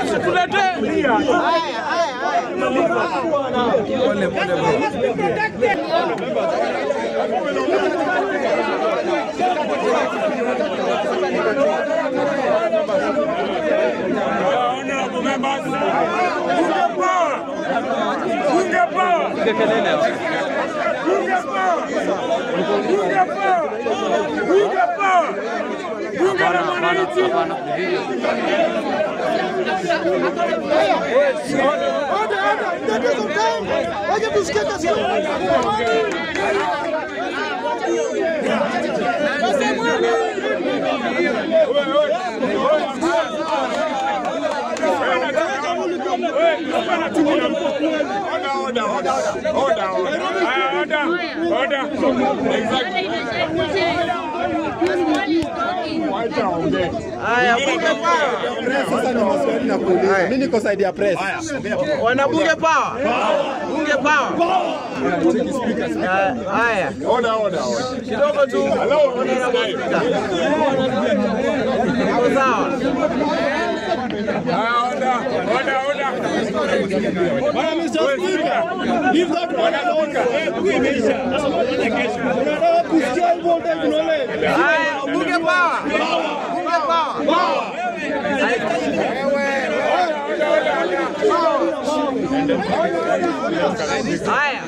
Honorable members, bunge power, bunge power, bunge power, bunge power, bunge power, bunge la mwananchi. Haya, bunge power. Sasa ni maswali na kuuliza. Mimi niko side ya press. Wanabunge power. Bunge power. Ah, Haya, kidogo tu. Iko sawa. Haya, bunge power. Bunge power. Haya.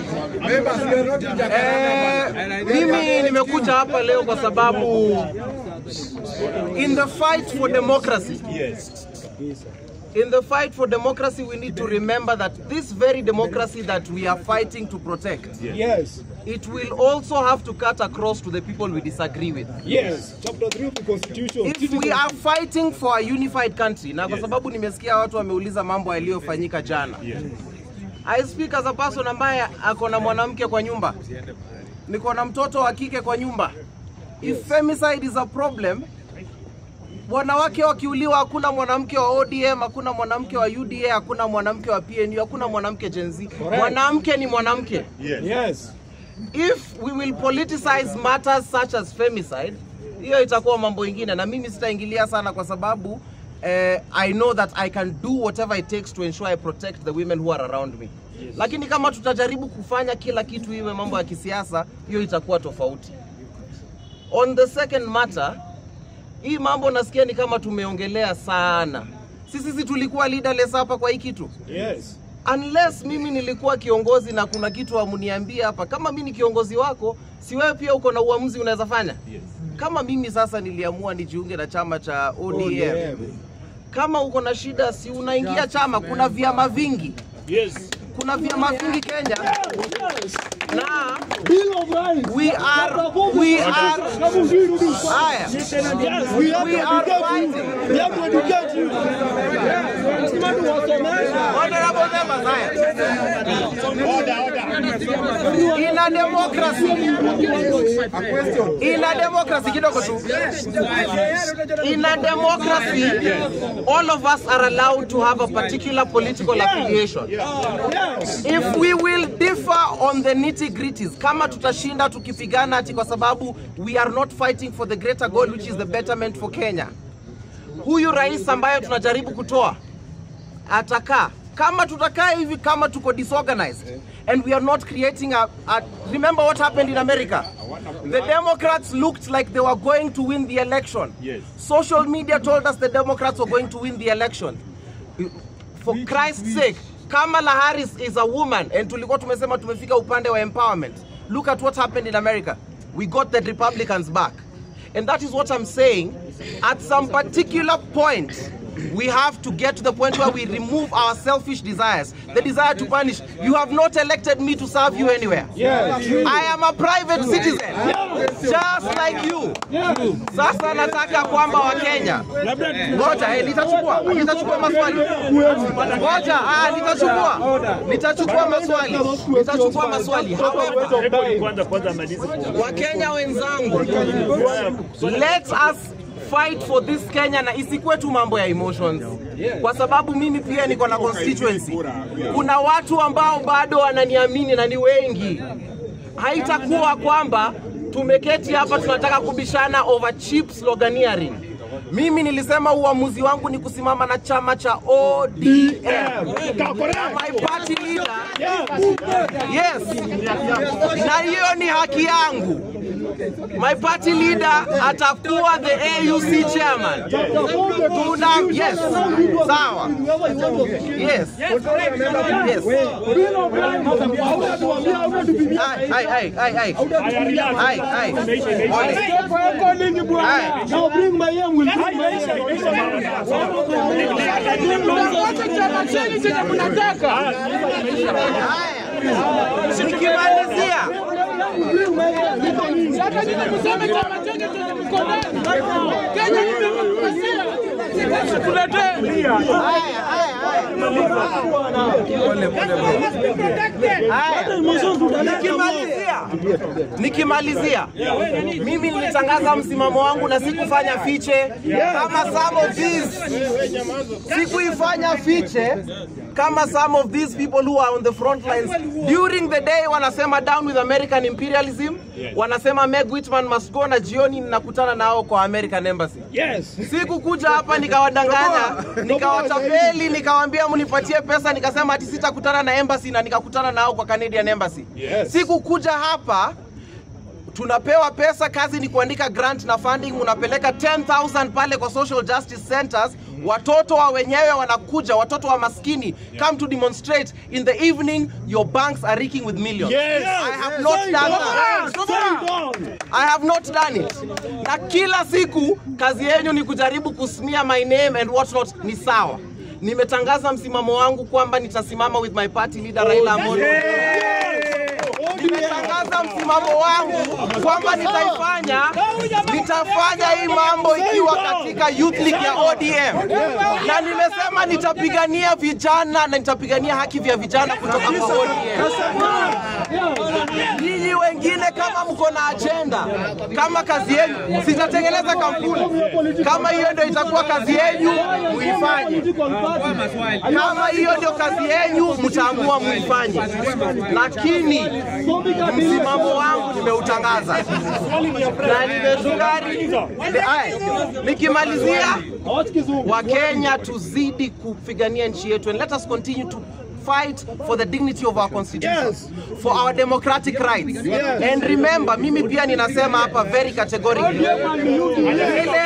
Eh, mimi nimekuja hapa leo kwa sababu in the fight for democracy in the fight for democracy we need to remember that this very democracy that we are fighting to protect Yes. it will also have to cut across to the people we disagree with Yes. Chapter 3 of the constitution. if we are fighting for a unified country na kwa sababu nimesikia watu wameuliza mambo yaliyofanyika jana I speak as a person ambaye ako na mwanamke kwa nyumba niko na mtoto wa kike kwa nyumba if femicide is a problem wanawake wakiuliwa hakuna mwanamke wa ODM hakuna mwanamke wa UDA hakuna mwanamke wa PNU hakuna mwanamke Gen Z mwanamke ni mwanamke Yes. if we will politicize matters such as femicide hiyo itakuwa mambo ingine na mimi sitaingilia sana kwa sababu eh, i know that i can do whatever it takes to ensure i protect the women who are around me lakini kama tutajaribu kufanya kila kitu iwe mambo ya kisiasa hiyo itakuwa tofauti on the second matter hii mambo nasikia ni kama tumeongelea sana sisi si tulikuwa leaderless hapa kwa hii kitu Yes. unless mimi nilikuwa kiongozi na kuna kitu amniambia hapa, kama mimi ni kiongozi wako, si wewe pia uko na uamuzi unaweza fanya? Kama mimi sasa niliamua nijiunge na chama cha ODM, kama uko na shida, si unaingia chama. Kuna vyama vingi, kuna vyama vingi Kenya na we are we are haya we are fighting honorable members haya in a democracy in a democracy kidogo tu in a democracy all of us are allowed to have a particular political affiliation if we will differ on the nitty gritties kama tutashinda tukipigana ati kwa sababu we are not fighting for the greater goal which is the betterment for Kenya huyu rais ambayo tunajaribu kutoa atakaa kama tutakaa hivi kama tuko disorganized and we are not creating a, a remember what happened in america the democrats looked like they were going to win the election social media told us the democrats were going to win the election for christ's sake kamala harris is a woman and tulikuwa tumesema tumefika upande wa empowerment look at what happened in america we got the republicans back and that is what i'm saying at some particular point we have to get to the point where we remove our selfish desires the desire to punish you have not elected me to serve you anywhere i am a private citizen just like you sasa nataka kwamba wakenya ngoja eh, nitachukua nitachukua maswali ngoja ah, nitachukua nitachukua maswali nitachukua maswali however Kwanza kwanza malize. wakenya wenzangu let us fight for this Kenya na isikuwe tu mambo ya emotions, kwa sababu mimi pia niko na constituency. Kuna watu ambao bado wananiamini na ni wengi. Haitakuwa kwamba tumeketi hapa tunataka kubishana over cheap sloganeering. Mimi nilisema uamuzi wangu ni kusimama na chama cha ODM. My party leader. Yes. Na hiyo ni haki yangu. My party leader atakuwa the AUC chairman. Tuna yes. Sawa. Yes. Yes. Hai, hai, hai, hai, hai. Hai, hai. Pole. Hai. Haya. Nikimalizia haya, haya, haya. Nikimalizia, nikimalizia, mimi nilitangaza msimamo wangu na sikufanya fiche kama some of these, sikuifanya fiche kama some of these people who are on the front lines during the day wanasema down with American imperialism, wanasema Meg Whitman must go, na jioni ninakutana nao kwa American embassy. Sikukuja hapa nikawadanganya, nikawatapeli, nikawaambia mnipatie pesa, nikasema ati sitakutana na embassy na nikakutana nao kwa Canadian embassy. Sikukuja hapa tunapewa pesa, kazi ni kuandika grant na funding, unapeleka 10000 pale kwa social justice centers. Watoto wa wenyewe wanakuja, watoto wa maskini come to demonstrate in the evening. Your banks are reeking with millions. I have not done that. I have not done it. Na kila siku kazi yenu ni kujaribu kusmear my name and what not. Ni sawa, nimetangaza msimamo wangu kwamba nitasimama with my party leader Raila Amolo nimetangaza msimamo wangu kwamba nitaifanya nitafanya hii mambo ikiwa katika youth league ya ODM, na nimesema nitapigania vijana na nitapigania haki vya vijana kutoka kwa ODM. Nyinyi wengine kama mko na ajenda, kama kazi yenu, sitatengeneza kampuni. Kama hiyo ndio itakuwa kazi yenu, muifanye. Kama hiyo ndio kazi yenu, mtaamua muifanye, lakini msimamo wangu nimeutangaza na nimeshukari. Aya, Nikimalizia, Wakenya tuzidi kupigania nchi yetu and let us continue to fight for the dignity of our constitution for our democratic rights and remember mimi pia ninasema hapa very categorically ile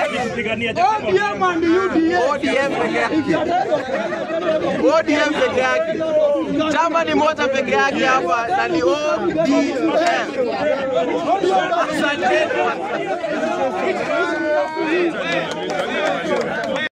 ODM peke yake ODM peke yake chama ni moja peke yake hapa na ni ODM asante